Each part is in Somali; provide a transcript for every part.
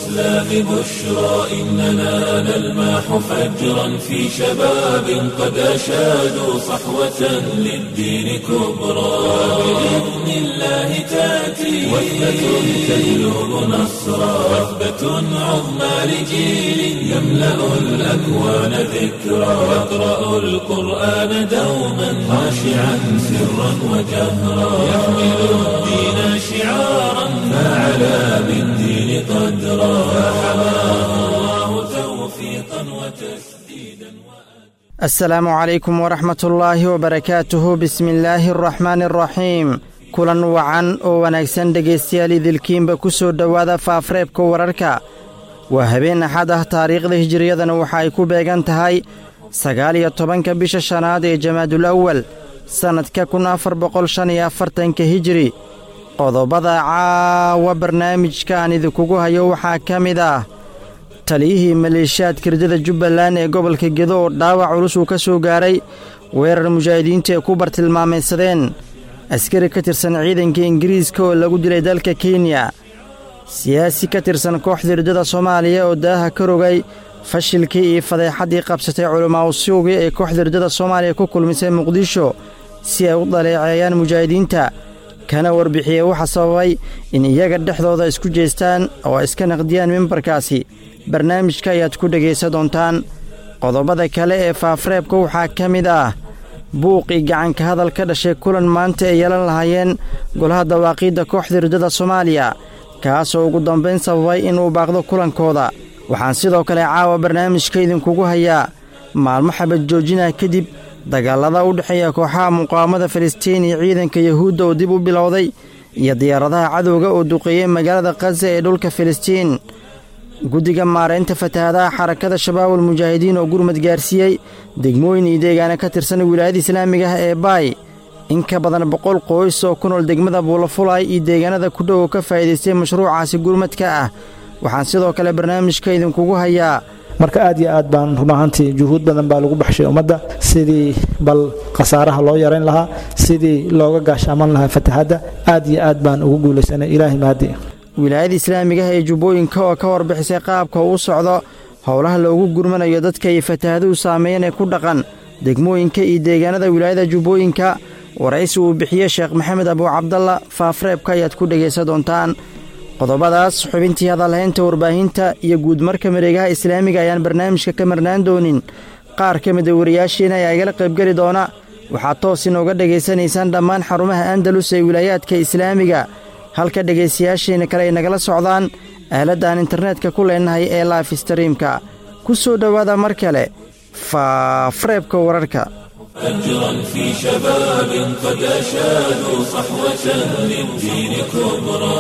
الإسلام بشرى إننا نلمح فجرا في شباب قد أشادوا صحوة للدين كبرى بإذن الله تأتي وثبة تجلب نصرا وثبة عظمى لجيل يملأ الأكوان ذكرا يقرأ القرآن دوما خاشعا سرا وجهرا يحمل الدين شعارا فعلى بالدين قدرا فحماه الله توفيقا وتسديدا asalaamu calaykum waraxmatullaahi wabarakaatuhu bismillaahi araxmaani araxiim kulan wacan oo wanaagsan dhegaystayaal idilkiinba ku soo dhowaada faafreebka wararka waa habeen axad ah taariikhda hijiriyadana waxa ay ku beegan tahay sagaal iyo tobanka bisha shanaad ee jamaadul awal sannadka kun afar boqol shan iyo afartanka hijiri qodobada caawa barnaamijka aan idinkugu hayo waxaa ka mid ah taliyihii maleeshiyaadka ridada jubbaland ee gobolka gedo oo dhaawac culus uu ka soo gaaray weerar mujaahidiintu ay ku bartilmaamaysadeen askari ka tirsan ciidanka ingiriiska oo lagu dilay dalka kenya siyaasi ka tirsan kooxda ridada soomaaliya oo daaha ka rogay fashilkii iyo fadeexaddii qabsatay culimaausuugii ee kooxda ridada soomaaliya ku kulmisay muqdisho si ay u dhaleeceeyaan mujaahidiinta kana warbixiyey waxa sababay in iyaga dhexdooda isku jeestaan oo iska naqdiyaan mimbarkaasi barnaamijka ayaad ku dhegaysan doontaan qodobada kale ee faafreebka waxaa ka mid ah buuqii gacanka hadal ka dhashay kulan maanta ay yeelan lahaayeen golaha dawaaqiidda kooxda ridada soomaaliya kaasoo ugu dambayn sababay inuu baaqdo kulankooda waxaan sidoo kale caawa barnaamijka idinkugu hayaa maalmo xabad joojinah kadib dagaalada u dhexeeya kooxaha muqaawamada filistiin iyo ciidanka yahuudda oo dib u bilowday iyo diyaaradaha cadowga oo duqeeyey magaalada khaza ee dhulka filistiin guddiga maaraynta fatahaadaha xarakada shabaabul mujaahidiin oo gurmad gaarsiiyey degmooyin iyo deegaana ka tirsan wilaayada islaamiga ah ee baay in ka badan boqol qoys oo ku nool degmada buulafulay iyo deegaanada ku dhow oo ka faa'iidaystay mashruucaasi gurmadka ah waxaan sidoo kale barnaamijka idinkugu hayaa marka aad iyo aad baan run ahaantii juhuud badan baa lagu baxshay ummadda sidii bal khasaaraha loo yarayn lahaa sidii looga gaashaaman lahaa fatahadda aad iyo aad baan ugu guulaysanay ilaahay mahadi wilaayada islaamigaha ee jubbooyinka oo ka warbixisay qaabka uu socdo howlaha loogu gurmanayo dadka iyo fatahaduhu saameeyeen ee ku dhaqan degmooyinka iyo deegaanada wilaayada jubbooyinka waraysi uu bixiyey sheekh maxamed abuu cabdalla faafreebka ayaad ku dhegaysan doontaan qodobadaas xubintii hadalhaynta warbaahinta iyo guudmarka mareegaha islaamiga ayaan barnaamijka ka marnaan doonin qaar ka mida wariyaashiina ayaa igala qaybgeli doona waxaad toos inooga dhegaysanaysaan dhammaan xarumaha andalus ee wilaayaadka islaamiga halka dhegaystayaashiina kale ay nagala socdaan aaladda aan internetka ku leenahay ee laif streamka ku soo dhowaada mar kale faafreebka wararka أجرا في شباب قد أشادوا صحوة للدين كبرى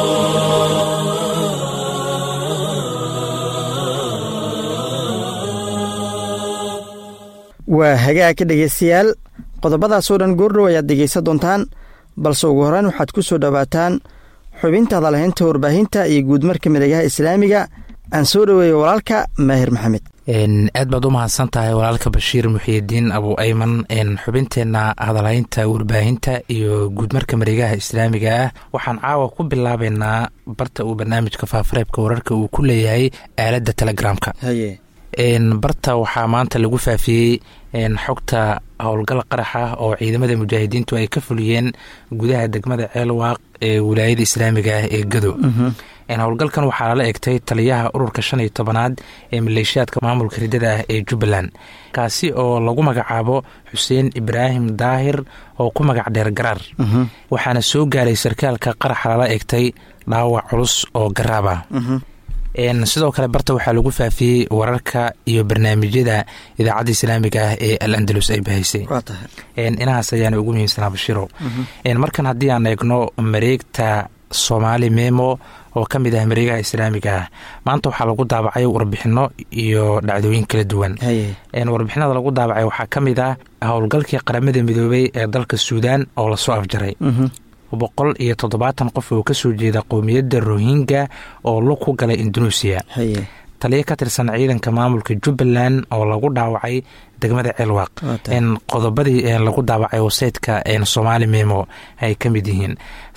waa hagaagka dhegaystayaal qodobadaasoo dhan goordhow ayaad dhegaysan doontaan balse ugu horreyn waxaad ku soo dhowaataan xubinta hadalhaynta warbaahinta iyo guudmarka mareegaha islaamiga aan soo dhoweeyo walaalka maahir maxamed aad baad u mahadsan tahay walaalka bashiir muxiidiin abu ayman xubinteenna hadalhaynta warbaahinta iyo guudmarka mareegaha islaamiga ah waxaan caawa ku bilaabeynaa barta uu barnaamijka faafareebka wararka uu ku leeyahay aaladda telegramka barta waxaa maanta lagu faafiyey xogta howlgal qaraxa oo ciidamada mujaahidiintu ay ka fuliyeen gudaha degmada ceelwaaq ee wilaayada islaamiga ah ee gado howlgalkan waxaa lala egtay taliyaha ururka shan iyo tobanaad ee maleeshiyaadka maamulka ridada ah ee jubbaland kaasi oo lagu magacaabo xuseen ibraahim daahir oo ku magac dheer garaar waxaana soo gaaray sarkaalka qaraxa lala egtay dhaawac culus oo garaab ah sidoo kale barta waxaa lagu faafiyey wararka iyo barnaamijyada idaacadda islaamiga ah ee al andalus ay bahaysay inahaas ayaana ugu muhiimsanaa bashiro markan haddii aan eegno mareegta soomaali memo oo ka mid ah mareegaha islaamiga ah maanta waxaa lagu daabacay warbixino iyo dhacdooyin kala duwan warbixinada lagu daabacay waxaa ka mid ah howlgalkii qaramada midoobey ee dalka suudaan oo lasoo afjaray boqol iyo toddobaatan qof oo kasoo jeeda qowmiyadda rohingya oo lug ku galay indonesia taliyo ka tirsan ciidanka maamulka jubbaland oo lagu dhaawacay degmada ceelwaaq qodobadii lagu daawacay waseydka soomaali memo ay ka mid yihiin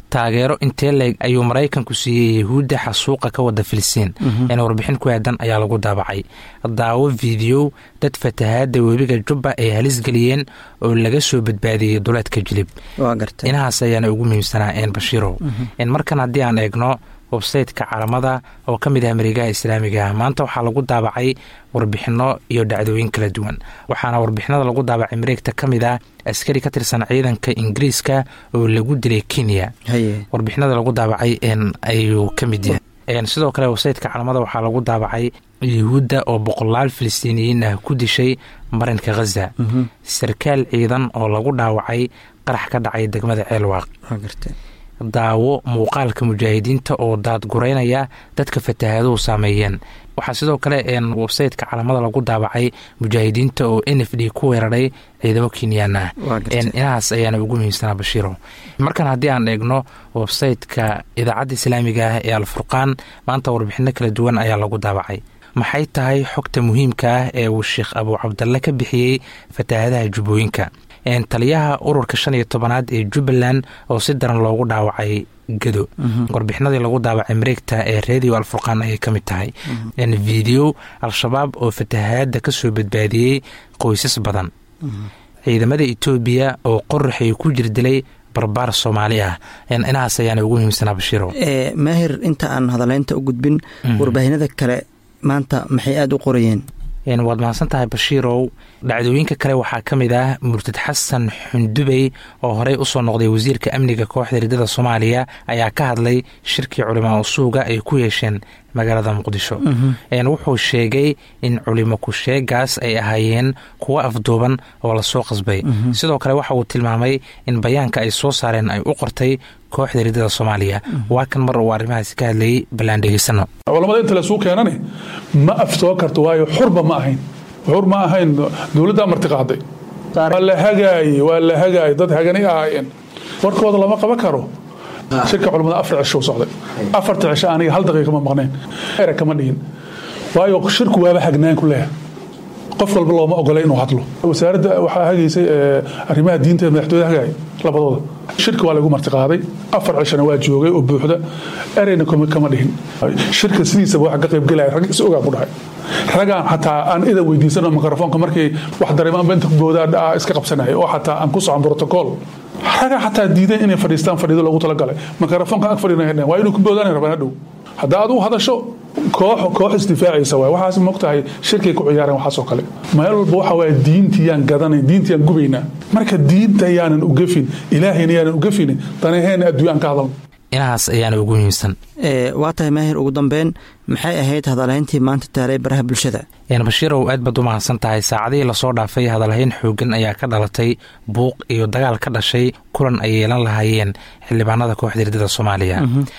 taageero intee leeg ayuu maraykanku siiyey yahuudda xasuuqa ka wada filistiin een warbixin ku aadan ayaa lagu daabacay daawo fideow dad fatahaada webiga jubba ay halis geliyeen oo laga soo badbaadiyey duleedka jilib inahaas ayaana ugu muhiimsanaa een bashiirow markan haddii aan eegno websayteka caalamada oo ka mid ah mareegaha islaamiga ah maanta waxaa lagu daabacay warbixinno iyo dhacdooyin kala duwan waxaana warbixinada lagu daabacay mareegta ka mid ah askari ka tirsan ciidanka ingiriiska oo lagu dilay kenya warbixinada lagu daabacay ayuu ka mid yahay sidoo kale websayteka caalamada waxaa lagu daabacay yuhuudda oo boqolaal filistiiniyiin ah ku dishay marinka khaza sarkaal ciidan oo lagu dhaawacay qarax ka dhacay degmada ceelwaaq daawo muuqaalka mujaahidiinta oo daadgureynaya dadka fatahaaduhu saameeyeen waxaa sidoo kale websayteka caalamada lagu daabacay mujaahidiinta oo n f d ku weeraray ciidamo kenyaan ah inahaas ayaana ugu muhiimsanaa bashiiro markan haddii aan eegno websayteka idaacadda islaamiga ah ee alfurqaan maanta warbixino kala duwan ayaa lagu daabacay maxay tahay xogta muhiimka ah ee uu sheekh abuu cabdalle ka bixiyey fatahaadaha jubbooyinka taliyaha ururka shan iyo tobanaad ee jubbaland oo si daran loogu dhaawacay gado warbixinadii lagu daawacay mareegta ee redio alfurqaan ayay ka mid tahay video al-shabaab oo fatahaada ka soo badbaadiyey qoysas badan ciidamada etoobiya oo qoraxay ku jirdilay barbaar soomaali ah inahaas ayaana ugu muhiimsanaa bashiiro maahir inta aan hadaleynta u gudbin warbaahinada kale maanta maxay aada u qorayeen waad mahadsan tahay bashiirow dhacdooyinka kale waxaa ka mid ah murtad xasan xundubey oo horey usoo noqday wasiirka amniga kooxda riddada soomaaliya ayaa ka hadlay shirkii culimaa usuuga ay ku yeesheen magaalada muqdisho wuxuu sheegay in culimo ku-sheegaas ay ahaayeen kuwo afduuban oo lasoo qasbay sidoo kale waxa uu tilmaamay in bayaanka ay soo saareen ay u qortay kooxda riddada soomaaliya waa kan mar uu arrimahaasi ka hadlayay ballaan dhegeysano culamada inta lasuu keenane ma aftoo karto waayo xurba ma ahayn xur ma ahayn dowladdaa martiqaaday waa la hagaaye waa la hagaaye dad haganay ahaayeen warkooda lama qaban karo shirka culamada afar cisho socday afarta cisho aniga hal daqiiqa ma maqnayn era kama dhihin waayo shirku waaba hagnaan ku leeyahay qof walba looma ogolay inuu hadlo wasaaradda waxaa hagaysay arrimaha diinta ee madaxtooyada hagaaya labadooda shirka waa lagu martiqaaday afar cishana waa joogay oo buuxda ereyna kama dhihin shirka sidiisaba waxa ka qaybgelaya rag is ogaa ku dhahay ragaan xataa aan idan weydiisano mikrofoonka markay wax dareemaan inta boodaa iska qabsanaya oo xataa aan ku socon brotocool ragaa xataa diidan inay fadhiistaan fadhiido loogu talagalay mikrofoonka ag fadhina waa inuu ku boodaan rabaan hadhow haddaa aad u hadasho koox koox isdifaacaysa waay waxaas mogtahay shirkay ku ciyaareen waxaasoo kale meel walba waxa waaye diintiyaan gadanayn diintiyaan gubaynaa marka diinta yaanan u gefin ilaahayna yaanan u gefin danaheena adduunya aan ka hadalno inahaas ayaana ugu muhiimsan waa tahay maahir ugu dambeyn maxay ahayd hadalhayntii maanta taalay baraha bulshada bashiirow aad baad u mahadsan tahay saacadihii lasoo dhaafay hadalhayn xoogan ayaa ka dhalatay buuq iyo dagaal ka dhashay kulan ay yeelan lahaayeen xildhibaanada kooxda riddada soomaaliya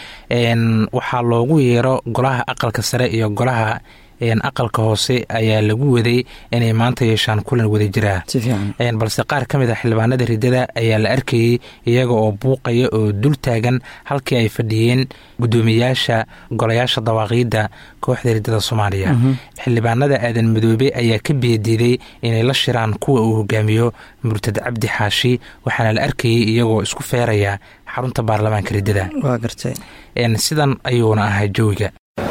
waxaa loogu yeero golaha aqalka sare iyo golaha aqalka hoose ayaa lagu waday inay maanta yeeshaan kulan wada jiraa balse qaar ka mid a xildhibaanada riddada ayaa la arkayey iyaga oo buuqaya oo dul taagan halkii ay fadhiyeen guddoomiyaasha golayaasha dawaaqiidda kooxda riddada soomaaliya xildhibaanada aadan madoobe ayaa ka beediiday inay la shiraan kuwa uu hogaamiyo murtad cabdi xaashi waxaana la arkayey iyagoo isku feeraya xarunta baarlamaanka riddada sidan ayuuna ahaa jawiga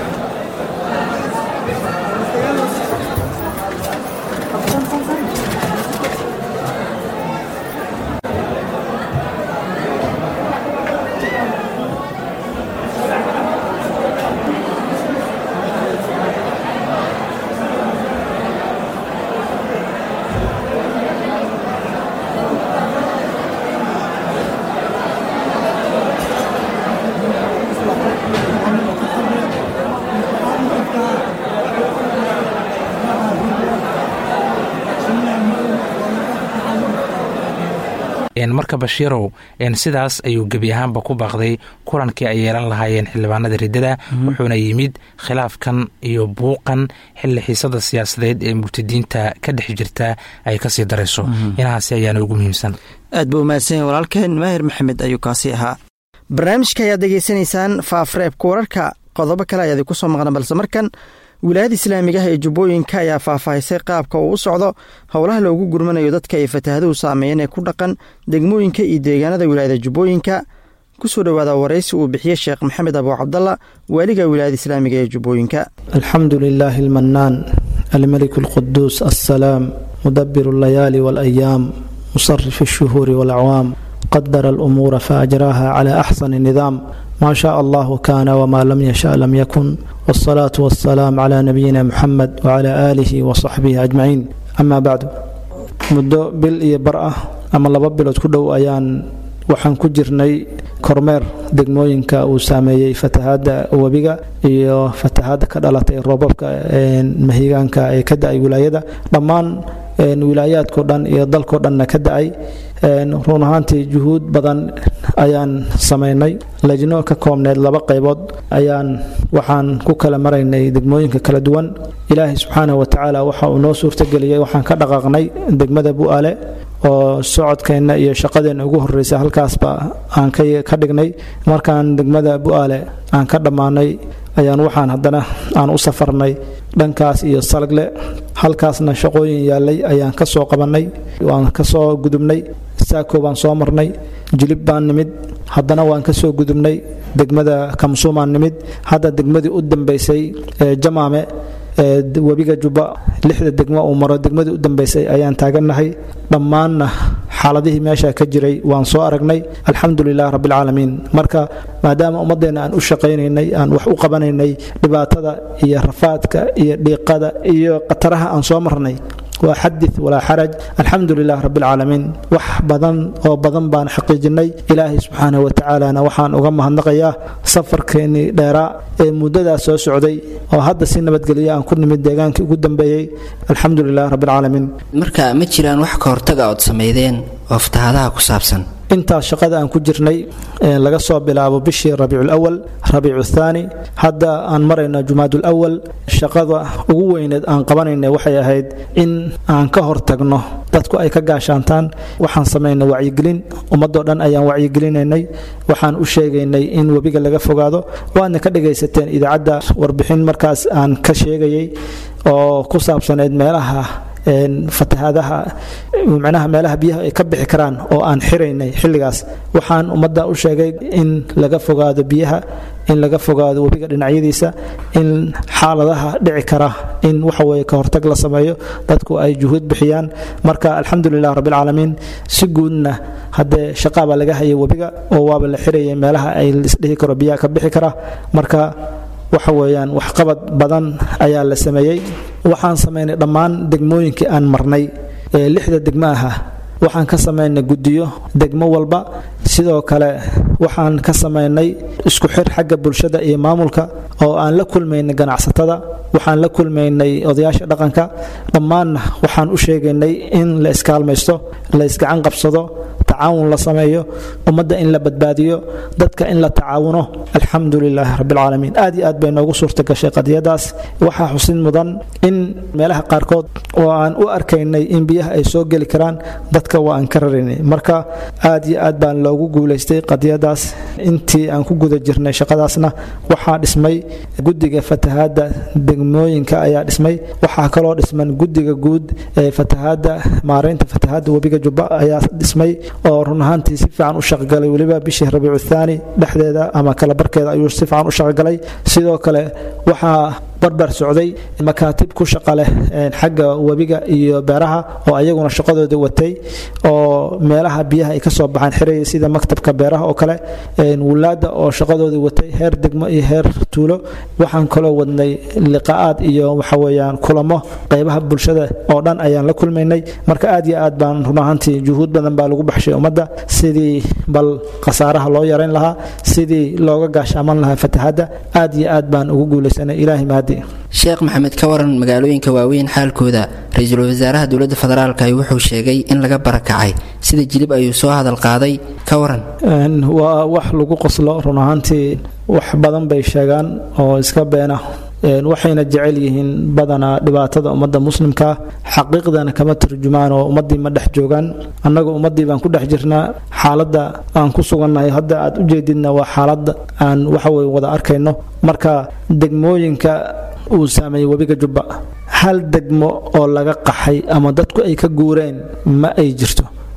marka bashiirow sidaas ayuu gebi ahaanba ku baaqday kulankii ay yeelan lahaayeen xildhibaanada riddada wuxuuna yimid khilaafkan iyo buuqan xilli xiisada siyaasadeed ee murtadiinta ka dhex jirta ay kasii darayso inahaasi ayaana ugu muhiimsan aad buu umahadsanya walaalkeen maahir maxamed ayuu kaasi ahaa barnaamijka ayaad degeysanaysaan faafreebka wararka qodobo kale ayaad ku soo maqna balse markan wilaayada islaamigaha ee jubbooyinka ayaa faahfaahisay qaabka uu u socdo howlaha loogu gurmanayo dadka ay fatahaaduhu saameeyeen ee ku dhaqan degmooyinka iyo deegaanada wilaayada jubbooyinka ku soo dhowaada waraysi uu bixiyey sheekh maxamed abu cabdalla waaliga wilaayada islaamiga ee jubbooyinka alxamdu lilaahi almanaan almeliku alquduus assalaam mudabiru allayaali waalayaam musarif alshuhuuri walacwaam qadara alumuura faajraaha cala axsani nidaam maa shaa allahu kaana wmaa lam yasha lam yakun wاsalaatu wassalaam cla nabiyina muxamed wcla aalihi wasaxbihi ajmaciin ama bacdu muddo bil iyo bar ah ama laba bilood ku dhow ayaan waxaan ku jirnay kormeer degmooyinka uu saameeyey fatahaadda webiga iyo fatahaadda ka dhalatay roobabka mahigaanka ee ka da-ay wilaayada dhammaan wilaayaadkao dhan iyo dalkao dhanna ka da-ay run ahaantii juhuud badan ayaan samaynay lajno ka koobneed laba qaybood ayaan waxaan ku kala maraynay degmooyinka kala duwan ilaahay subxaanah wa tacaala waxa uu noo suurtageliyey waxaan ka dhaqaaqnay degmada bu'aale oo socodkeenna iyo shaqadeenna ugu horreysa halkaasba aan ka dhignay markaan degmada bu'aale aan ka dhammaanay ayaan waxaan haddana aan u safarnay dhankaas iyo salagle halkaasna shaqooyin yaallay ayaan ka soo qabannay waan ka soo gudubnay saako baan soo marnay jilib baan nimid haddana waan ka soo gudubnay degmada kamsuumaan nimid hadda degmadii u dambaysay ee jamaame webiga jubba lixda degmo uu maro degmadii u dambaysay ayaan taagannahay dhammaanna xaaladihii meesha ka jiray waan soo aragnay alxamdu lilah rabbialcaalamiin marka maadaama ummadeenna aan u shaqaynaynay aan wax u qabanaynay dhibaatada iyo rafaadka iyo dhiiqada iyo khataraha aan soo marnay waa xadid walaa xaraj alxamdu lilah rabbialcaalamiin wax badan oo badan baan xaqiijinay ilaahay subxaanah wa tacaalana waxaan uga mahadnaqayaa safarkeennii dheeraa ee muddadaas soo socday oo hadda si nabadgelyo aan ku nimid deegaankii ugu dambeeyey alxamdu lilah rabbialcaalamiin marka ma jiraan wax ka hortaga ood samaydeen oo fatahaadaha ku saabsan intaas shaqada aan ku jirnay laga soo bilaabo bishii rabiiculawal rabiicu thaani hadda aan marayno jumaadulawal shaqada ugu weyneed aan qabanayna waxay ahayd in aan ka hortagno dadku ay ka gaashaantaan waxaan samaynay wacyigelin ummadoo dhan ayaan wacyigelinaynay waxaan u sheegaynay in webiga laga fogaado waadna ka dhagaysateen idaacadda warbixin markaas aan ka sheegayay oo ku saabsanayd meelaha fatahaadaha macnaha meelaha biyaha ay ka bixi karaan oo aan xiraynay xilligaas waxaan ummadda u sheegay in laga fogaado biyaha in laga fogaado webiga dhinacyadiisa in xaaladaha dhici kara in waxaweye ka hortag la sameeyo dadku ay juhuud bixiyaan marka alxamdulilah rabbilcaalamiin si guudna haddee shaqaabaa laga hayay webiga oo waaba la xirayay meelaha ay isdhihi karo biyaha ka bixi kara marka waxa weeyaan waxqabad badan ayaa la sameeyey waxaan samaynay dhammaan degmooyinkii aan marnay ee lixda degmo aha waxaan ka samaynay guddiyo degmo walba sidoo kale waxaan ka samaynay isku xir xagga bulshada iyo maamulka oo aan la kulmaynay ganacsatada waxaan la kulmaynay odayaasha dhaqanka dhammaanna waxaan u sheegaynay in la iskaalmaysto la isgacan qabsado tacaawun la sameeyo ummadda in la badbaadiyo dadka in la tacaawuno alxamdu lilaahi rabbilcaalamiin aad iyo aad bay noogu suurta gashay qadiyadaas waxaa xusid mudan in meelaha qaarkood oo aan u arkaynay in biyaha ay soo geli karaan dadka waa aan ka raraynay marka aad iyo aad baan loogu guulaystay qadiyadaas intii aan ku guda jirnay shaqadaasna waxaa dhismay guddiga fatahaadda degmooyinka ayaa dhismay waxaa kaloo dhisman guddiga guud ee fatahaadda maaraynta fatahaadda webiga jubba ayaa dhismay oo run ahaantii si fiican u shaqagalay weliba bishii rabiicu thaani dhexdeeda ama kala barkeeda ayuu si fiican u shaqagalay sidoo kale waxaa barbar socday makaatib ku shaqa leh xagga webiga iyo beeraha oo ayaguna shaqadooda watay oo meelaha biyaha ay kasoo baxaan xiraya sida maktabka beeraha oo kale wulaada oo shaqadooda watay heer degmo iyo heer tuulo waxaan kaloo wadnay liqaa'aad iyo waxaweyaan kulamo qaybaha bulshada oo dhan ayaan la kulmaynay marka aad iyo aad baan run ahaantii juhuud badan baa lagu baxshay ummadda sidii bal khasaaraha loo yarayn lahaa sidii looga gaashaaman lahaa fatahaadda aad iyo aad baan ugu guulaysanay ilaahay mahadi sheekh maxamed ka waran magaalooyinka waaweyn xaalkooda ra-iisul wasaaraha dowladda federaalk wuxuu sheegay in laga barakacay sida jilib ayuu soo hadal qaaday ka waran waa wax lagu qoslo run ahaantii wax badan bay sheegaan oo iska beena waxayna jecel yihiin badanaa dhibaatada ummadda muslimkaa xaqiiqdana kama turjumaan oo ummaddii ma dhex joogaan annagu ummaddii baan ku dhex jirnaa xaaladda aan ku sugannahay hadda aad u jeedidna waa xaaladda aan waxaweye wada arkayno marka degmooyinka uu saameeyey webiga jubba hal degmo oo laga qaxay ama dadku ay ka guureen ma ay jirto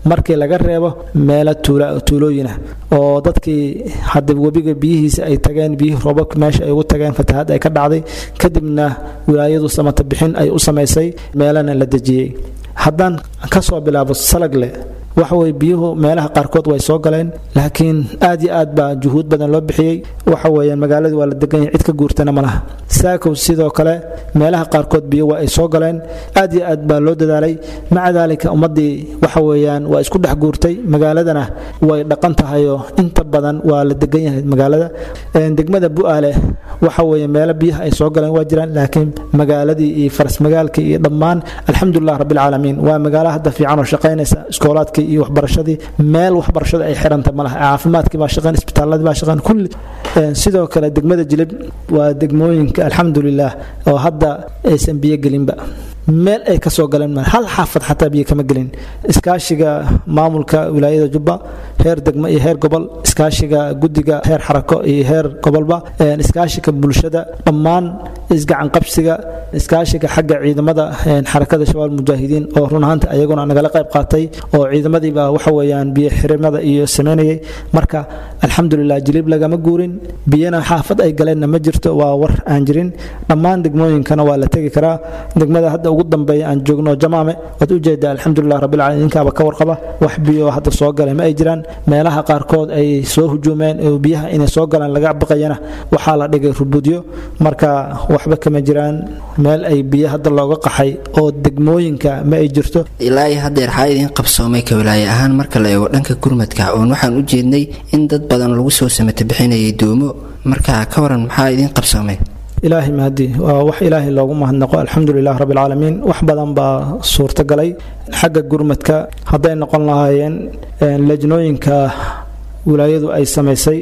markii laga reebo meelo tuulooyinah oo dadkii hadda webiga biyihiisa ay tageen biyihii roobabka meesha ay ugu tageen fatahaad ay ka dhacday kadibna wilaayadu samata bixin ay u samaysay meelana la dejiyey haddaan ka soo bilaabo salagle waxa weye biyuhu meelaha qaarkood way soo galeen laakiin aad iyo aad baa juhuud badan loo bixiyey waxa weeyaan magaaladii waa la degan yahay cid ka guurtana ma laha saakow sidoo kale meelaha qaarkood biyo waa ay soo galeen aad iyo aad baa loo dadaalay maca daalika ummaddii waxa weeyaan waa isku dhex guurtay magaaladana way dhaqan tahayoo inta badan waa la degan yahay magaalada degmada bu'aale waxa weeye meelo biyaha ay soo galeen waa jiraan laakiin magaaladii iyo farasmagaalkii iyo dhammaan alxamdulilah rabbilcaalamiin waa magaalo hadda fiican oo shaqaynaysa iskoolaadkii iyo waxbarashadii meel waxbarashada ay xiranta malaha caafimaadkii baa shaqayn isbitaaladii baa shaqayn kulli sidoo kale degmada jilib waa degmooyinka alxamdulilah oo hadda aysan biyo gelinba meel ay ka soo galeen hal xaafad xataa biyo kama gelin iskaashiga maamulka wilaayada jubba heer degmo iyo heer gobol iskaashiga guddiga heer xarako iyo heer gobolba iskaashiga bulshada dhammaan isgacan qabsiga iskaashiga xagga ciidamada xarakada shabaab mujaahidiin oo run ahaanta ayaguna nagala qayb qaatay oo ciidamadiiba waxa weeyaan biyo xirimada iyo sameynayay marka alxamdulilah jilib lagama guurin biyana xaafad ay galeenna ma jirto waa war aan jirin dhammaan degmooyinkana waa la tegi karaa degmada hadda ugu dambeeya aan joogno jamaame waad ujeedaa alxamdulilah rabbilcaalamiin ninkaaba ka warqaba wax biyo hadda soo galay ma ay jiraan meelaha qaarkood ay soo hujuumeen oo biyaha inay soo galaan laga baqayana waxaa la dhigay rubudyo marka waxba kama jiraan meel ay biyo hadda looga qaxay oo degmooyinka ma ay jirto ilaa iyo haddeer xaa idiin qabsoomay ka wilaaye ahaan marka la eego dhanka gurmadka oon waxaan u jeednay in dad badan lagu soo samata bixinayay doomo marka ka waran maxaa idiin qabsoomay ilaahay mahadi waa wax ilaahay loogu mahadnaqo alxamdulilah rabbilcaalamiin wax badan baa suurtagalay xagga gurmadka hadday noqon lahaayeen lejnooyinka wilaayadu ay samaysay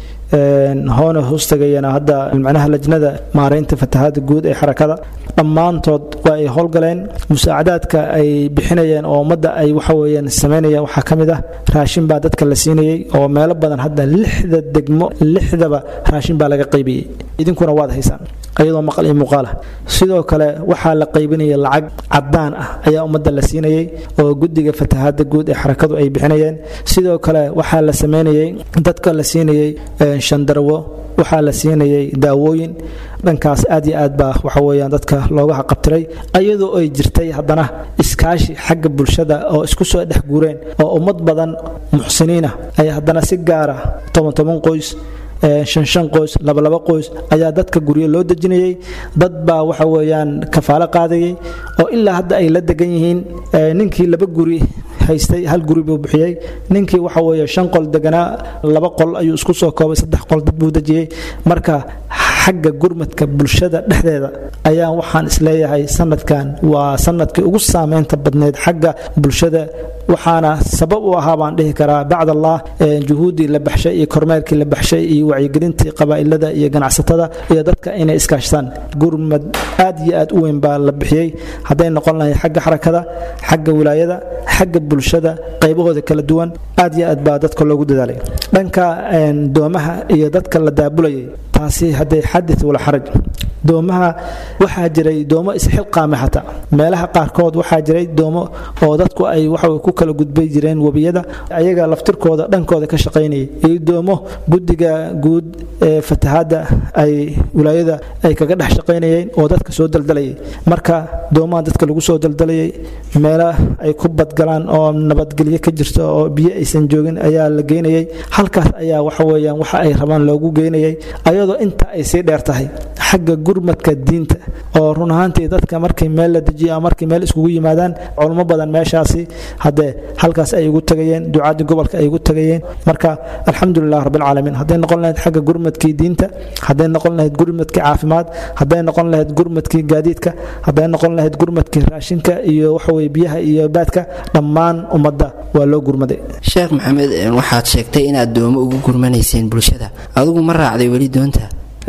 hoona hoostagayana hadda macnaha lajnada maaraynta fatahaada guud ee xarakada dhammaantood waa ay howlgaleen musaacadaadka ay bixinayeen oo ummadda ay waxaweyaan samaynayeen waxaa ka mid ah raashin baa dadka la siinayey oo meelo badan hadda lixda degmo lixdaba raashin baa laga qaybiyey idinkuna waad haysaan ayadoo maqal iyo muuqaalah sidoo kale waxaa la qaybinaya lacag cadaan ah ayaa ummadda la siinayey oo guddiga fatahaada guud ee xarakadu ay bixinayeen sidoo kale waxaa la samaynayey dadka la siinayey shandarwo waxaa la siinayay daawooyin dhankaas aad iyo aad baa waxaweyaan dadka looga haqabtiray ayadoo ay jirtay haddana iskaashi xagga bulshada oo isku soo dhex guureen oo ummad badan muxsiniinah ay haddana si gaara toban toban qoys shan shan qoys labalaba qoys ayaa dadka guryo loo dejinayay dad baa waxa weeyaan kafaalo qaadayay oo ilaa hadda ay la degan yihiin ninkii laba guri haystay hal guri buu bixiyey ninkii waxa weeye shan qol deganaa laba qol ayuu isku soo koobay saddex qol dad buu dejiyey marka xagga gurmadka bulshada dhexdeeda ayaa waxaan isleeyahay sanadkan waa sanadkii ugu saameynta badneyd xagga bulshada waxaana sabab u ahaa baan dhihi karaa bacd allah juhuuddii la baxshay iyo kormeerkii la baxshay iyo wacyigelintii qabaa'ilada iyo ganacsatada iyo dadka inay iskaashtaan gurmad aad iyo aad u weyn baa la bixiyey hadday noqon lahay xagga xarakada xagga wilaayada xagga bulshada qaybahooda kala duwan aad iyo aad baa dadka loogu dadaalay dhanka doomaha iyo dadka la daabulayay taasi hadday xadid wala xaraj doomaha waxaa jiray doomo isxilqaame xataa meelaha qaarkood waxaa jiray doomo oo dadku ay waxa ku kala gudbay jireen webiyada ayaga laftirkooda dhankooda ka shaqaynayay iyo doomo guddiga guud ee fatahaadda ay wilaayada ay kaga dhex shaqaynayeen oo dadka soo daldalayay marka doomaha dadka lagu soo daldalayay meelo ay ku badgalaan oo nabadgelyo ka jirto oo biyo aysan joogin ayaa la geynayay halkaas ayaa waxa weeyaan waxa ay rabaan loogu geynayay ayadoo inta ay sii dheer tahay xagga gurmadka diinta oo run ahaantii dadka markii meel la dejiyo ama markii meel iskugu yimaadaan culmo badan meeshaasi haddee halkaas ay ugu tagayeen ducaadii gobolka ay ugu tagayeen marka alxamdulilah rabbilcaalamiin hadday noqon lahayd xagga gurmadkii diinta hadday noqon lahayd gurmadkii caafimaad hadday noqon lahayd gurmadkii gaadiidka hadday noqon lahayd gurmadkii raashinka iyo waxaweye biyaha iyo baadka dhammaan ummadda waa loo gurmaday sheekh maxamed waxaad sheegtay inaad doomo ugu gurmanayseen bulshada adigu ma raacday weli doonta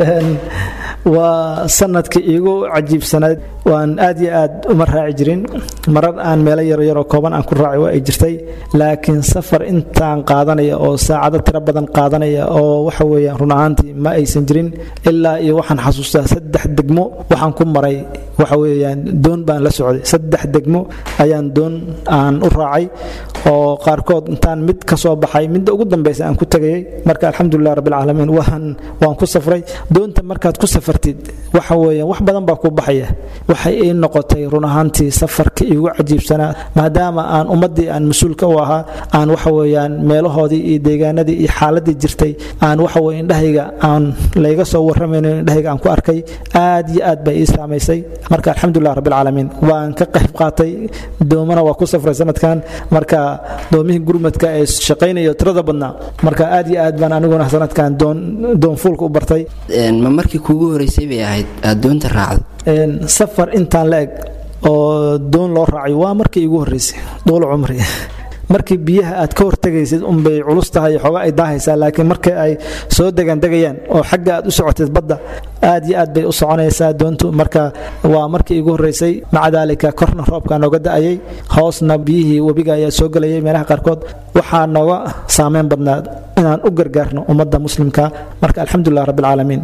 waa sanadkii iigu cajiibsanayd waan aad iyo aad uma raaci jirin marar aan meelo yaryaroo kooban aan ku raaci waa ay jirtay laakiin safar intaan qaadanaya oo saacado tiro badan qaadanaya oo waxa weeyaan run ahaantii ma aysan jirin ilaa iyo waxaan xasuustaa saddex degmo waxaan ku maray waxa weeyaan doon baan la socday saddex degmo ayaan doon aan u raacay oo qaarkood intaan mid ka soo baxay midda ugu dambaysa aan ku tagayay marka alxamdulilah rabbilcaalamiin waan waan ku safray doonta markaad ku safartid waxa weeyaan wax badan baa ku baxaya waxay ii noqotay run ahaantii safarka iigu cajiibsanaa maadaama aan ummaddii aan mas-uulka u ahaa aan waxa weeyaan meelahoodii iyo deegaanadii iyo xaaladii jirtay aan waxa weye indhahayga aan layga soo warramayno indhahayga aan ku arkay aad iyo aad bay ii saamaysay marka alxamdulilah rabbilcaalamiin waan ka qayb qaatay doomana waa ku safray sanadkan marka doomihii gurmadka ee shaqaynayo tirada badnaa marka aad iyo aad baan aniguna sanadkan doon doonfuulka u bartay ma markii kuugu horeysay bay ahayd aad doonta raacdo safar intaan la eg oo doon loo raacay waa markii iigu horreysay duul cumri markii biyaha aad ka hortegaysid unbay culus tahay xooga ay daahaysaa laakiin markii ay soo degandegayaan oo xagga aad u socotid badda aad iyo aad bay u soconaysaa doontu marka waa markii iigu horreysay maca daalika korna roobka nooga da'ayay hoosna biyihii webiga ayaa soo gelayay meelaha qaarkood waxaa nooga saameyn badnaa inaan u gargaarno ummadda muslimka marka alxamdulilah rabbilcaalamiin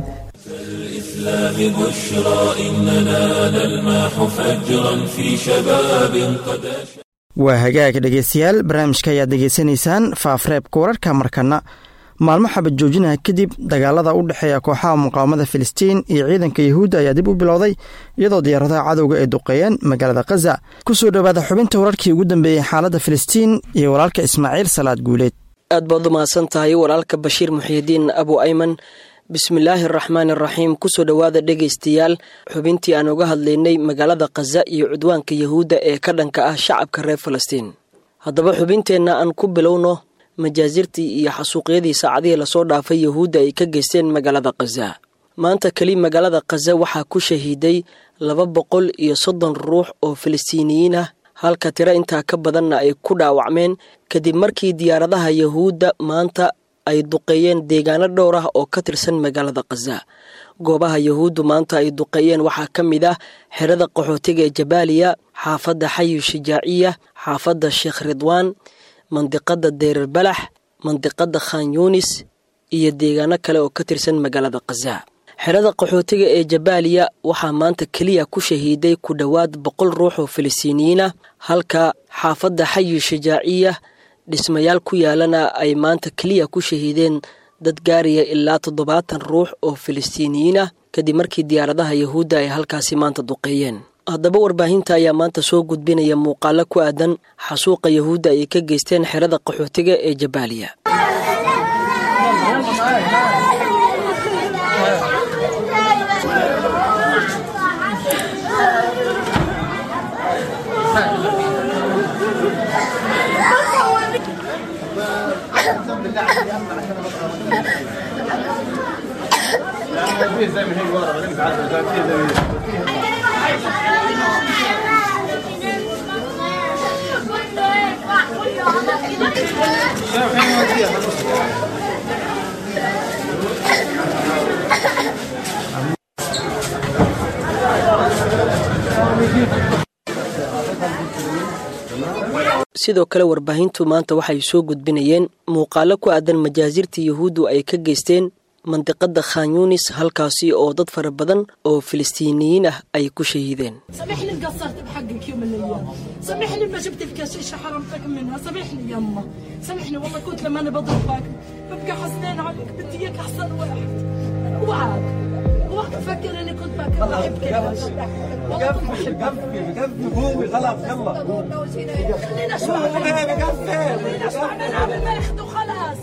الإسلام بشرى إننا نلمح فجرا في شباب قد waa hagaag dhegeystayaal barnaamijka ayaad degeysanaysaan faafreebka wararka markana maalmo xabad joojinaha kadib dagaalada u dhexeeya kooxaha muqaawamada filistiin iyo ciidanka yahuudda ayaa dib u bilowday iyadoo diyaaradaha cadowga ay duqeeyeen magaalada khaza ku soo dhowaada xubinta wararkii ugu dambeeyey xaaladda filistiin iyo walaalka ismaaciil salaad guuleed aad baad u mahadsan tahay walaalka bashiir muxiidiin abu ayman bismillaahi araxmaani araxiim kusoo dhowaada dhegaystayaal xubintii aan uga hadlaynay magaalada khaza iyo cudwaanka yahuudda ee ka dhanka ah shacabka reer falastiin haddaba xubinteenna aan ku bilowno majaasirtii iyo xasuuqyadii saacadihii lasoo dhaafay yahuudda ay ka geysteen magaalada khaza maanta keli magaalada khaza waxaa ku shahiiday laba boqol iyo soddon ruux oo falastiiniyiin ah halka tiro intaa ka badanna ay ku dhaawacmeen kadib markii diyaaradaha yahuudda maanta ay duqeeyeen deegaano dhowr ah oo ka tirsan magaalada khaza goobaha yahuuddu maanta ay duqeeyeen waxaa ka mid ah xerada qaxootiga ee jabaaliya xaafadda xayu shijaaciya xaafadda sheekh ridwaan mandiqadda deyrar balax mandiqadda khan yuunis iyo deegaano kale oo ka tirsan magaalada khaza xerada qaxootiga ee jabaaliya waxaa maanta keliya ku shahiiday ku dhowaad boqol ruux oo falastiiniyiin ah halka xaafadda xayu shijaaciya dhismayaal ku yaalana ay maanta keliya ku shahiideen dad gaaraya ilaa toddobaatan ruux oo falastiiniyiin ah kadib markii diyaaradaha yahuudda ay halkaasi maanta duqeeyeen haddaba warbaahinta ayaa maanta soo gudbinaya muuqaalo ku aadan xasuuqa yahuudda ay ka geysteen xerada qaxootiga ee jabaaliya sidoo kale warbaahintu maanta waxay soo gudbinayeen muuqaalo ku aadan majaasirtii yahuuddu ay ka geysteen mandiqada khan yuunis halkaasi oo dad fara badan oo falastiiniyiin ah ay ku shahiideen سامحني قصرت بحقك يوم من الايام سامحني ما جبت لك شيشه حرمتك منها سامحني يما سامحني والله كنت لما انا بضربك ببقى حزنان عليك بدي اياك احسن واحد اوعك اوعك تفكر اني كنت بك بحبك يا شيخ. والله كنت بحبك قومي خلاص يلا خلينا اشبع منها خلينا اشبع منها بالما ياخذوا خلاص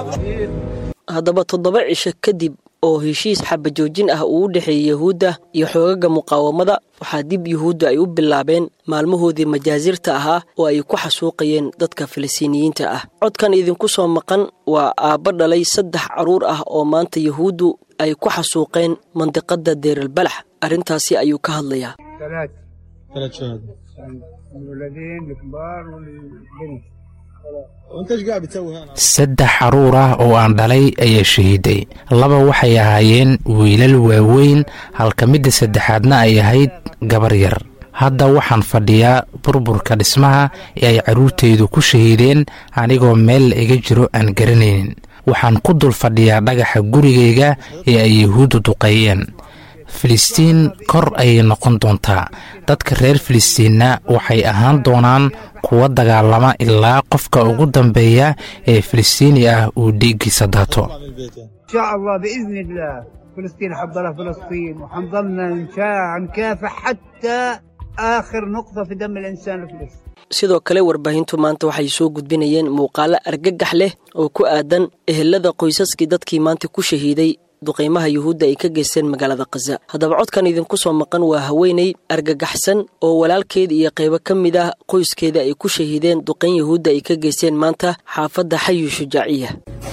haddaba toddoba cisho kadib oo heshiis xabajoojin ah uu u dhexeeyey yahuudda iyo xoogaga muqaawamada waxaa dib yuhuudda ay u bilaabeen maalmahoodii majaasirta ahaa oo ay ku xasuuqayeen dadka falastiiniyiinta ah codkan idinku soo maqan waa aabbo dhalay saddex carruur ah oo maanta yahuuddu ay ku xasuuqeen mandiqadda deeralbalax arrintaasi ayuu ka hadlayaa ثلاث ثلاث شهداء الولدين الكبار والبنت وانت ايش قاعد بتسوي هنا؟ saddex caruur ah oo aan dhalay ayaa shahiiday laba waxay ahaayeen wiilal waaweyn halka midda saddexaadna ay ahayd gabar yar hadda waxaan fadhiyaa burburka dhismaha ee ay carruurtaydu ku shahiideen anigoo meel la iga jiro aan garanaynin waxaan ku dul fadhiyaa dhagaxa gurigayga ee ay yahuuddu duqeeyeen filistiin kor ayay noqon doontaa dadka reer filistiinna waxay ahaan doonaan kuwa dagaalama ilaa qofka ugu dambeeya ee filistiini ah uu dhiiggiisa daato ان شاء الله باذن الله فلسطين حضرها فلسطين وحنظلنا نشاع نكافح حتى اخر نقطه في دم الانسان الفلسطيني sidoo kale warbaahintu maanta waxay soo gudbinayeen muuqaalo argagax leh oo ku aadan ehelada qoysaskii dadkii maanta ku shahiiday duqaymaha yuhuudda ay ka geysteen magaalada khaza haddaba codkan idinku soo maqan waa haweeney argagaxsan oo walaalkeed iyo qaybo ka mid ah qoyskeeda ay ku shahiideen duqayn yuhuudda ay ka geysteen maanta xaafadda xayu shujaaciya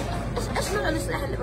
ايش نوع السلاح اللي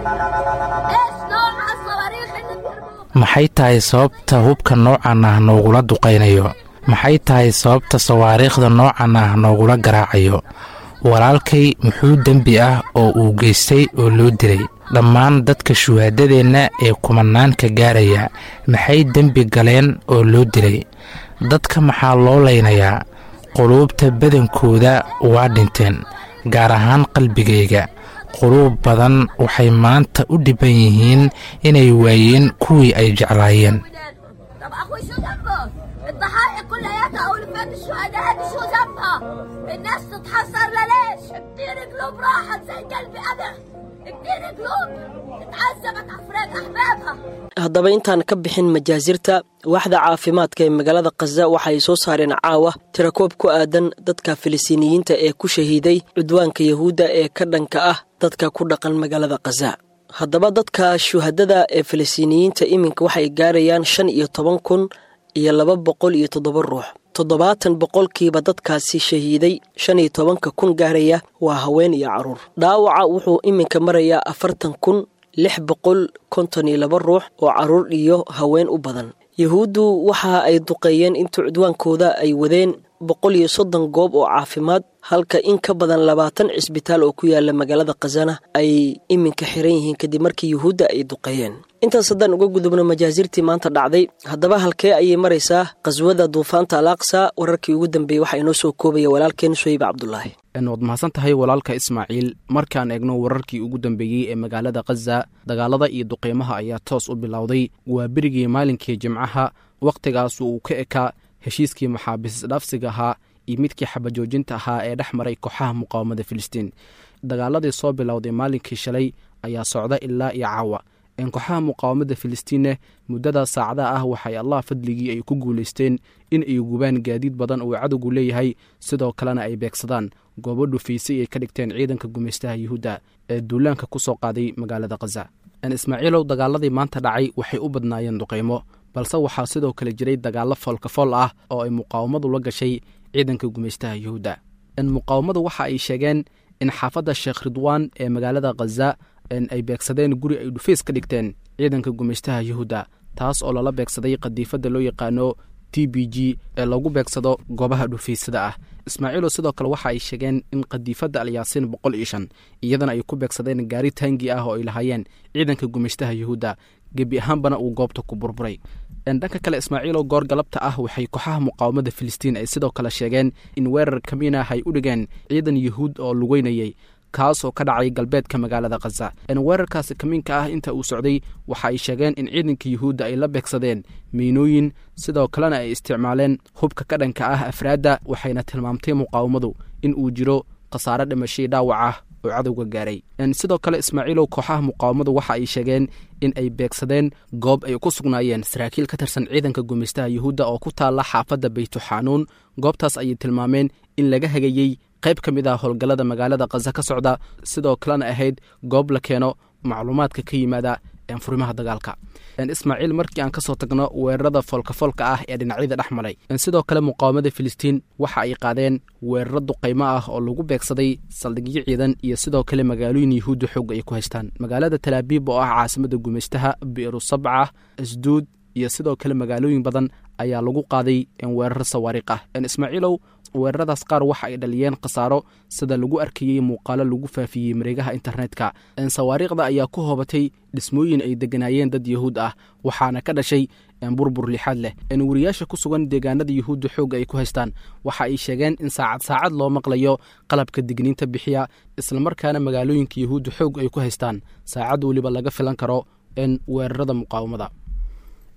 برموه ايش نوع الصواريخ اللي بيرموها maxay tahay sababta hubka noocan ah noogula duqaynayo maxay tahay sababta sawaariikhda noocan ah noogula garaacayo walaalkay muxuu dembi ah oo uu geystay oo loo dilay dhammaan dadka shuhaadadeenna ee kumanaanka gaaraya maxay dembi galeen oo loo dilay dadka maxaa loo laynayaa quluubta badankooda waa dhinteen gaar ahaan qalbigayga quluub badan waxay maanta u dhibban yihiin inay waayeen kuwii ay jeclaayeen طب اخوي شو ذنبه؟ الضحايا كلياتها او الفات الشهداء دي شو ذنبها؟ الناس تتحسر لليش؟ كتير قلوب راحت زي قلبي انا كتير قلوب اتعذبت افراد احبابها haddaba intaan ka bixin majaasirta waaxda caafimaadka ee magaalada khaza waxay soo saareen caawa tirakoob ku aadan dadka filistiiniyiinta ee ku shahiiday cudwaanka yahuudda ee ka dhanka ah dadka ku dhaqan magaalada khaza haddaba dadka shuhadada ee filistiiniyiinta iminka waxay gaarayaan shan iyo toban kun iyo laba boqol iyo toddoba ruux toddobaatan boqolkiiba dadkaasi shahiiday shan iyo tobanka kun gaaraya waa haween iyo caruur dhaawaca wuxuu iminka marayaa afartan kun lix boqol konton iyo laba ruux oo caruur iyo haween u badan yahuuddu waxa ay duqeeyeen inta cudwaankooda ay wadeen boqol iyo soddon goob oo caafimaad halka in ka badan labaatan cisbitaal oo ku yaala magaalada khazana ay iminka xiran yihiin kadib markii yuhuudda ay duqeeyeen intaas haddaan uga gudubno majaasirtii maanta dhacday haddaba halkee ayay maraysaa qhaswada duufaanta al aqsa wararkii ugu dambeeyey waxaa inoo soo koobaya walaalkeen suhayb cabdulaahi waad mahadsan tahay walaalka ismaaciil markaan eegno wararkii ugu dambeeyey ee magaalada khaza dagaalada iyo duqeymaha ayaa toos u bilowday waa berigii maalinkii jimcaha wakhtigaas uu ka ekaa heshiiskii maxaabiis isdhaafsiga ahaa iyo midkii xabajoojinta ahaa ee dhex maray kooxaha muqaawamada filistiin dagaaladii soo bilowday maalinkii shalay ayaa socda ilaa iyo caawa kooxaha muqaawamada filistiinne muddada saacadaha ah waxay allah fadligii ay ku guulaysteen in ay gubaan gaadiid badan uu cadowgu leeyahay sidoo kalena ay beegsadaan goobo dhufaysay ay ka dhigteen ciidanka gumaystaha yuhuudda ee duulaanka ku soo qaaday magaalada khaza ismaaciilow dagaaladii maanta dhacay waxay u badnaayeen duqaymo balse waxaa sidoo kale jiray dagaallo foolkafool ah oo ay muqaawamadu la gashay ciidanka gumaystaha yuhuudda muqaawamadu waxa ay sheegeen in xaafadda sheekh ridwaan ee magaalada khaza ay beegsadeen guri ay dhufays ka dhigteen ciidanka gumaystaha yuhuudda taas oo lala beegsaday qadiifadda loo yaqaano t b g ee lagu beegsado goobaha dhufaysada ah ismaaciilo sidoo kale waxa ay sheegeen in qadiifadda alyaasiin boqol iyo shan iyadana ay ku beegsadeen gaari taangi ah oo ay lahaayeen ciidanka gumaystaha yuhuudda gebi ahaanbana uu goobta ku burburay dhanka kale ismaaciilo goor galabta ah waxay kooxaha muqaawamada filistiin ay sidoo kale sheegeen in weerar kamiinah ay u dhigeen ciidan yuhuud oo lugeynayay kaas oo ka dhacay galbeedka magaalada khaza weerarkaasi kamiinka ah inta uu socday waxa ay sheegeen in ciidanka yuhuudda ay la beegsadeen miinooyin sidoo kalena ay isticmaaleen hubka ka dhanka ah afraadda waxayna tilmaamtay muqaawamadu in uu jiro khasaare dhimashay dhaawac ah oo cadowga gaaray sidoo kale ismaaciilow kooxaha muqaawamadu waxa ay sheegeen in ay beegsadeen goob ay ku sugnaayeen saraakiil ka tirsan ciidanka gumaystaha yuhuudda oo ku taalla xaafadda baytuxaanuun goobtaas ayay tilmaameen in laga hagayey qayb ka mid ah howlgallada magaalada khaza ka socda sidoo kalena ahayd goob la keeno macluumaadka ka yimaada furimaha dagaalka ismaaciil markii aan kasoo tagno weerarada foolkafoolka ah ee dhinacyada dhex maray sidoo kale muqaawamada filistiin waxa ay qaadeen weeraro duqaymo ah oo lagu beegsaday saldhigyo ciidan iyo sidoo kale magaalooyin yuhuudda xoog ay ku haystaan magaalada talaabiib oo ah caasimada gumaystaha bi'ru sabca asduud iyo sidoo kale magaalooyin badan ayaa lagu qaaday weerar sawaariikh ah ismaaciilow weeraradaas qaar waxa ay dhaliyeen khasaaro sida lagu arkayey muuqaalo lagu faafiyey mareegaha internetka sawaariikhda ayaa ku hoobatay dhismooyin ay deganaayeen dad yuhuud ah waxaana ka dhashay burbur lixaad leh wariyaasha ku sugan deegaanada yuhuudda xoogga ay ku haystaan waxa ay sheegeen in saacad saacad loo maqlayo qalabka digniinta bixiya islamarkaana magaalooyinka yuhuudda xoog ay ku haystaan saacad weliba laga filan karo weerarada muqaawamada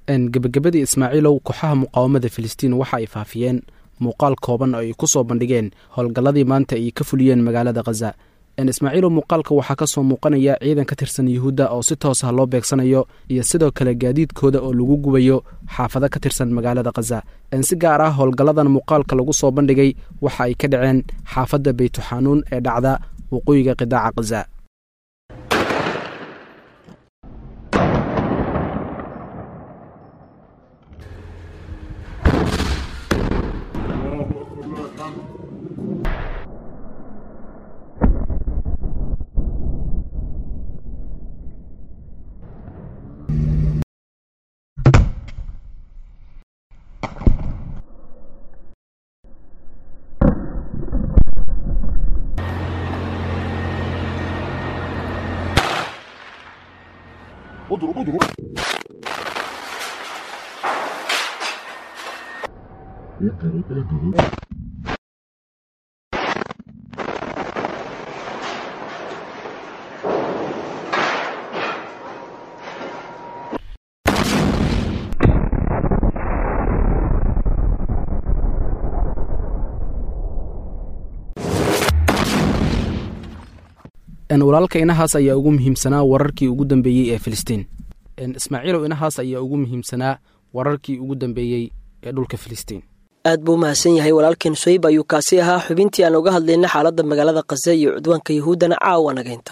gebagabadii ismaaciilow kooxaha muqaawamada filistiin waxa ay faafiyeen muuqaal kooban oo ay ku soo bandhigeen howlgalladii maanta ay ka fuliyeen magaalada khaza ismaaciilow muuqaalka waxaa ka soo muuqanaya ciidan ka tirsan yuhuudda oo si toos ah loo beegsanayo iyo sidoo kale gaadiidkooda oo lagu gubayo xaafado ka tirsan magaalada khaza si gaar ah howlgalladan muuqaalka lagu soo bandhigay waxa ay ka dhaceen xaafadda beytuxanuun ee dhacda waqooyiga qidaaca khaza walaalka inahaas ayaa ugu muhiimsanaa wararkii ugu dambeeyey ee filistiin ismaaciilow inahaas ayaa ugu muhiimsanaa wararkii ugu dambeeyey ee dhulka filistiin aad buu mahadsan yahay walaalkeen soyib ayuu kaasi ahaa xubintii aan uga hadlayna xaaladda magaalada khaza iyo cudwaanka yahuuddana caawa nagaynta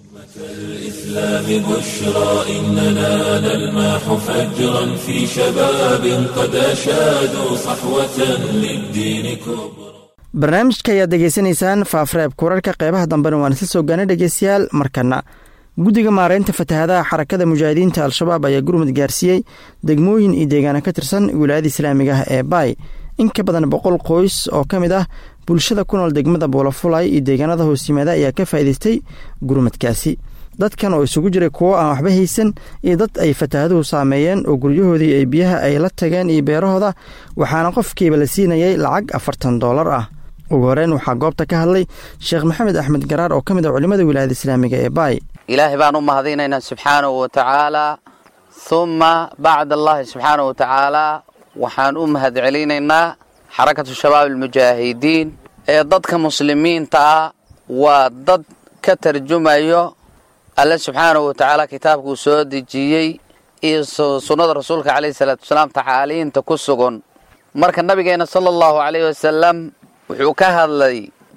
الإسلام بشرى إننا نلمح فجرا في شباب قد أشادوا صحوة للدين كبرى barnaamijka ayaad degeysanaysaan faafreebka wararka qeybaha dambena waan isla soo gaana dhegeystayaal markana guddiga maareynta fatahaadaha xarakada mujaahidiinta al-shabaab ayaa gurmud gaarsiiyey degmooyin iyo deegaana ka tirsan wilaayada islaamiga ah ee baay in ka badan boqol qoys oo ka mid ah bulshada ku nool degmada buulafulay iyo deegaanada hoos yimaada ayaa ka faa'iidaystay gurmadkaasi dadkan oo isugu jiray kuwo aan waxba haysan iyo dad ay fataahaduhu saameeyeen oo guryahoodii ay biyaha ay la tageen iyo beerahooda waxaana qofkiiba la siinayay lacag afartan doolar ah ugu horeyn waxaa goobta ka hadlay sheekh maxamed axmed garaar oo ka mid ah culimmada wilaayada islaamiga ee baay ilaahay baan u mahadinaynaa subxaanahu wa tacaalaa humma bacd allahi subxaanahu wa tacaalaa waxaan u mahad celinaynaa xarakatu shabaab almujaahidiin ee dadka muslimiinta ah waa dad ka tarjumayo alle subxaanahu wa tacaala kitaabkuu soo dejiyey iyo sunnada rasuulka calayhi salaatu wasalaam tacaaliinta ku sugan marka nabigeena sala allahu calayhi wasalam wuxuu ka hadlay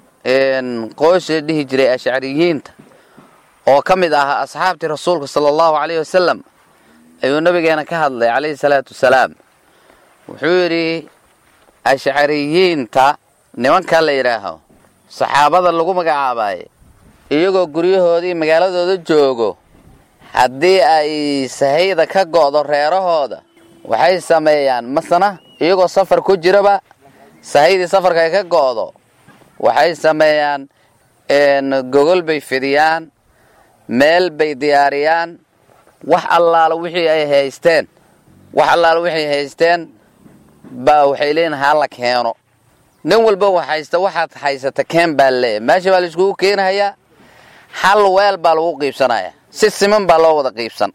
qoys la dhihi jiray ashcariyiinta oo ka mid ahaa asxaabtii rasuulka sala allahu calayhi wasalam ayuu nabigeena ka hadlay calayhi salaatu wasalaam wuxuu yidhi ashcariyiinta nimanka la yidhaaho saxaabada lagu magacaabaye iyagoo guryahoodii magaaladooda joogo haddii ay sahayda ka go'do reerahooda waxay sameeyaan masna iyagoo safar ku jiraba sahaydii safarka ay ka go'do waxay sameeyaan gogol bay fidiyaan meel bay diyaariyaan wax allaala wixii ay haysteen wax allaala wixay haysteen baa waxay leeyihin hala keeno nin walba wax haysta waxaad haysata keen baa leeyahy meesha baa laiskugu keenahayaa hal weel baa lagu qiibsanaya si siman baa loo wada qiibsan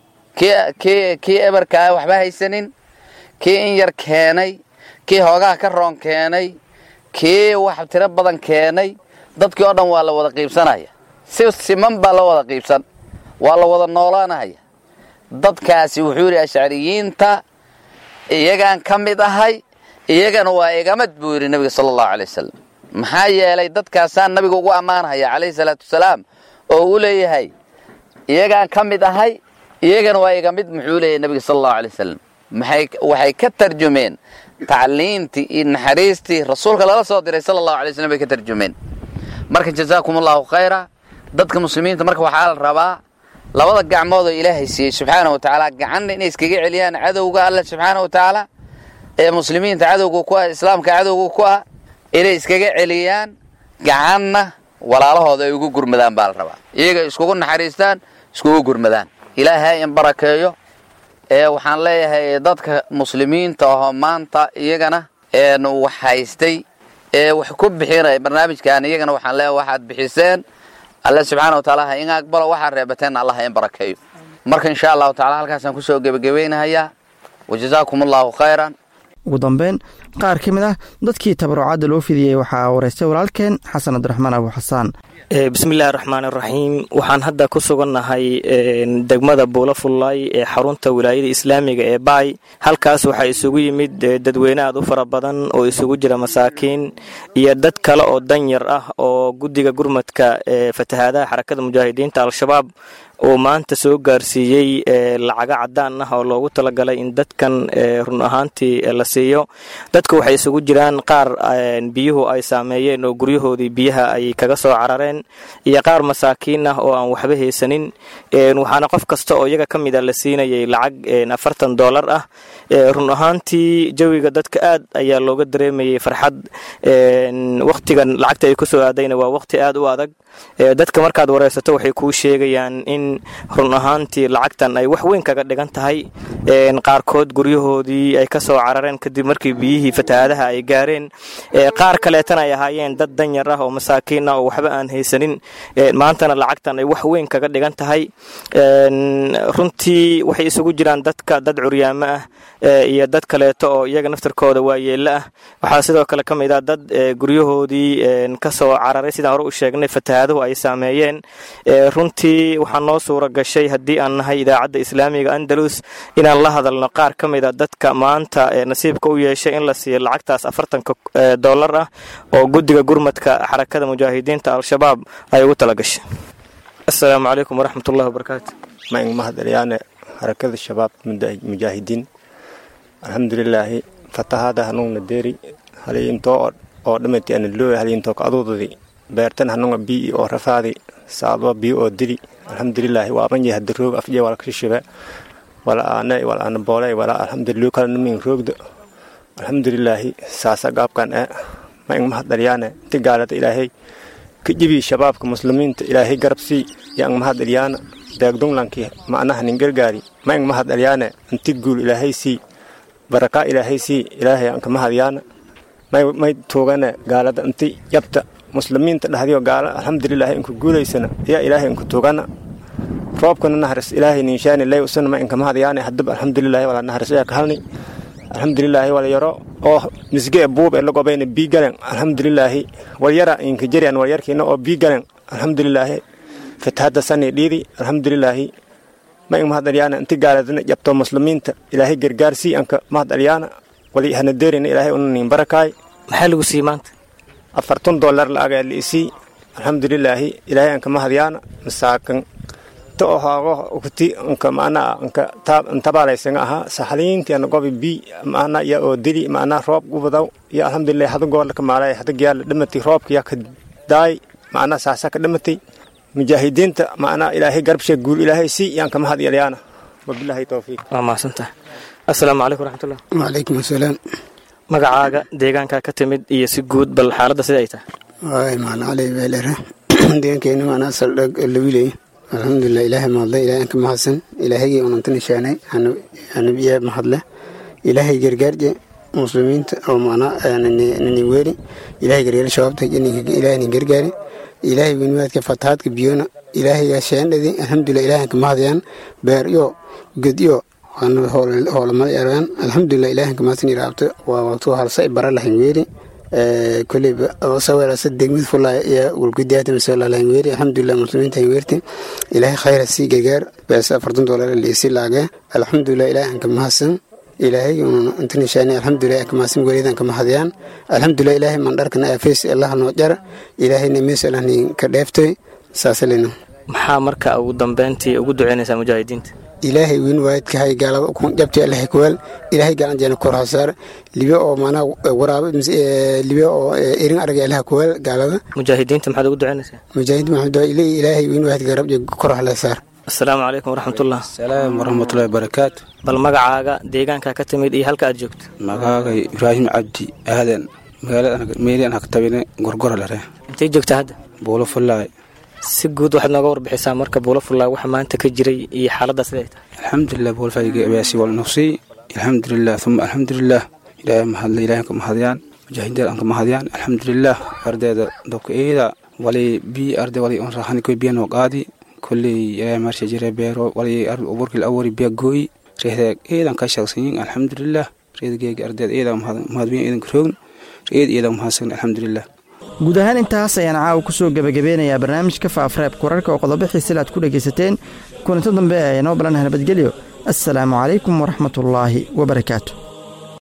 kii kii eberkaa waxba haysanin kii in yar keenay kii hoogaha ka roon keenay kii wax tiro badan keenay dadkii oo dhan waa la wada qiibsanaya si siman baa loo wada qiibsan waa la wada noolaanaya dadkaasi wuxuu yidhi ashcariyiinta iyagaan ka mid ahay iyagana waa igamad buu yidhi nebiga sala allahu alay wasalam maxaa yeelay dadkaasaan nabiga ugu ammaanhaya calayhi salaatu wasalaam oo uu leeyahay iyagaan ka mid ahay iyagana waa iga mid muxuu leeyahay nebiga sala allahu alay wasalam maxay waxay ka tarjumeen tacliintii iyo naxariistii rasuulka lala soo diray sala allahu alay waslm bay ka tarjumeen marka jazaakum allahu khayra dadka muslimiinta marka waxaa la rabaa labada gacmood oo ilaahay siiyey subxaana wa tacaala gacanna inay iskaga celiyaan cadowga alle subxaana wa tacaala ee muslimiinta cadowga ku ah islaamka cadowga ku ah inay iskaga celiyaan gacanna walaalahooda ay ugu gurmadaan baa la rabaa iyaga iskugu naxariistaan iskugu gurmadaan ilaahay in barakeeyo ee waxaan leeyahay dadka muslimiinta ahoo maanta iyagana wax haystay ee wax ku bixinaya barnaamijkan iyagana waxaan leeyahay waxaad bixiseen alle subxaana wa taala ha in aqbalo waxaad reebateenna allah ha in barakeeyo marka insha allahu tacala halkaasaan kusoo gebagabaynahayaa wajazaakum allaahu khayran ugu dambeyn qaar ka mid ah dadkii tabarucaadda loo fidiyey waxaa wareystay walaalkeen xasan cabdiraxmaan abu xasaan bismillahi raxmaan iraxiim waxaan hadda ku sugannahay degmada buula fullaay ee xarunta wilaayada islaamiga ee baay halkaas waxaa isugu yimid dadweyne aad u fara badan oo isugu jira masaakiin iyo dad kale oo danyar ah oo guddiga gurmadka ee fatahaadaha xarakada mujaahidiinta al-shabaab uu maanta soo gaarsiiyey lacaga cadaan ah oo loogu talagalay in dadkan run ahaantii la siiyo dadka waxay isugu jiraan qaar biyuhu ay saameeyeen oo guryahoodii biyaha ay kaga soo carareen iyo qaar masaakiin ah oo aan waxba haysanin waxaana qof kasta oo iyaga ka mid a la siinayay lacag afartan doolar ah run ahaantii jawiga dadka aad ayaa looga dareemayay farxad wakhtigan lacagta ay kusoo aadayna waa wakhti aad u adag dadka markaad wareysato waxay kuu sheegayaan in run ahaantii lacagtan ay wax weyn kaga dhigan tahay qaarkood guryahoodii ay ka soo carareen kadib markii biyihii fatahaadaha ay gaareen qaar kaleetana ay ahaayeen dad danyar ah oo masaakiin ah oo waxba aan haysanin maantana lacagtan ay wax weyn kaga dhigan tahay runtii waxay isugu jiraan dadka dad curyaamo ah iyo dad kaleeto oo iyaga naftarkooda waayeelo ah waxaa sidoo kale ka mid ah dad guryahoodii ka soo cararay sidaan hore u sheegnay fatahaaduhu ay saameeyeen runtii waxaa noo suura gashay haddii aan nahay idaacadda islaamiga andalus inaan la hadalno qaar ka mid a dadka maanta nasiibka u yeeshay in la siiyo lacagtaas afartanka doolar ah oo guddiga gurmadka xarakada mujaahidiinta al-shabaab ay ugu talagashay asalaamu calaykum waraxmatullahi wabarakaatu maing mahadcelyaane harakada shabaab mujaahidiin alxamdulilaahi fatahaada hanuugna deeri halyintoo oo dhamati ana looya halyintoo ka aduudadi beertan hanuunga bii oo rafaadi saadwa bii oo dili alxamdulilaahi waaban yahay hada roog afjee wala kashishibe wala aane wala aana boole wala alxamdulillah kala namin roogda alxamdulilaahi saasa gaabkan ee maing mahadcelyaane inti gaalada ilaahay ka jibi shabaabka muslimiinta ilaahay garabsii yang mahadcelyaana deegdunglankii macnaha nin gargaari maing mahadcelyaane inti guul ilaahay sii barakaa ilaahay sii ilaahay anka mahadyaana may tuugane gaalada inti yabta muslimiinta dhahdiyo gaala alxamdulilaahi inku guulaysana yaa ilaahay inku tuugana roobkana naharis ilaahay ninshaani lay usana ma inka mahadyaane hadaba alxamdulilaahi wala naharis ayaa ka halni alxamdulilaahi wala yaro oo misge e buub e lagobayna bii galen alxamdulilaahi walyara inka jerian walyarkiina oo bii galen alxamdulilaahi fatahadda sani dhiidi alxamdulilaahi ma ing mahadalyaana inti gaaladana jabto muslimiinta ilaahay gargaarsii anka mahadalyaana wali hana deerina ilaahay unanin barakaay maxaa lagu siiyey maanta afartan dollar la'agaa liisii alxamdulilaahi ilaahay anka mahadyaana masaakan ta ohaago ukti anka maanaa anka ntabaalaysaga ahaa saxaliinti ana gobi bi maanaa ya oo dili maanaa roob gubadaw ya alxamdulilahi hada goorla ka maalay hada giyaala dhamati roobka ya ka daay maanaa saasa ka dhamatay mujaahidiinta maanaa ilaahay garbshe guul ilaahay si yaan ka mahadyalyana wabilaahi towfiiq waa mahadsantaha assalaamu calaykum waraxmatullah wacalaykum asalaam magacaaga deegaankaa ka timid iyo si guud bal xaaladda sida ay tahay waay macna cali beelere deegaankeena maanaa saldhag lawiley alxamdulilah ilaahay mahadle ilaahay anka mahadsan ilaahaygai unanta nishaanay hanabiya mahadle ilaahay gargaarje muslimiinta oo macnaa nini weeri ilaahay gargaar shabaabta ilaahay nin gargaari ilaahay weyniwaadka fatahaadka biyona ilaahaygaa sheendhadi alxamdulilah ilaahay anka mahadayaan beer iyo ged iyo hoolamada yaraan alxamdulilah ilaahay anka mahadsan iraabta waa waqtu halsa bara lahayn weeri koleyba sawelasa degmid fulaa iyo gulgudaata masalalahayn weeri alxamdulilah muslimiinta hayn weerti ilaahay khayra sii gargaar beesa afartan doolar liisi laage alxamdulilah ilaahay anka mahadsan ilaahay inta nishaani alxamdulilah anka mahadsan welidan anka mahadayaan alxamdulilah ilaahay mandharkana afeys allaha noo jar ilaahayna meesalahni ka dheeftay saasalina maxaa marka ugu dambeyntii ugu duceynaysaa mujaahidiinta ilaahay weyn waayadkahay gaalada jabti allahay kuweel ilaahay galan jeena kor hasaar libe oo maanaa waraabo libe oo erin arag allaha kuweel gaalada mujaahidiinta maxaad ugu duceynaysaa mujaahidiin maxamed ilaahay weyn waayadka garab kor hala saar assalaamu calaykum waraxmatullah salaam waraxmatullahi barakaatu bal magacaaga deegaanka ka timid iyo halka aad joogto magacaaga ibraahim cabdi aadan magaalada meelian hagtabine gorgora lare intay joogtaa hadda buulo fullaay si guud waxaad nooga warbixisaa marka buulo fullaay waxa maanta ka jiray iyo xaaladda siday tahay alxamdulilah buulfayga abaasi wal nafsi alxamdulilah uma alxamdulilah ilaahay mahadle ilaahay ka mahadiyaan mujaahidiin aan ka mahadiyaan alxamdulilah ardeeda dobka eeda wali bi arde wali on rahani koy biyan oo qaadi kulley ilaahay marsha jire beero wali uburkil awari biya gooyi reedaag eedan ka shaqsanyin alxamdulilah reedgeega ardeed eedan mahadbiyan eedan karoogn reed eedan mahadsan alxamdulilah guud ahaan intaas ayaan caawa ku soo gebagabeynayaa barnaamijka faafreebka wararka oo qodobo xiisila aad ku dhegaysateen kulanto dambe ee noo balanaha nabadgelyo assalaamu calaykum waraxmatullaahi wabarakaatu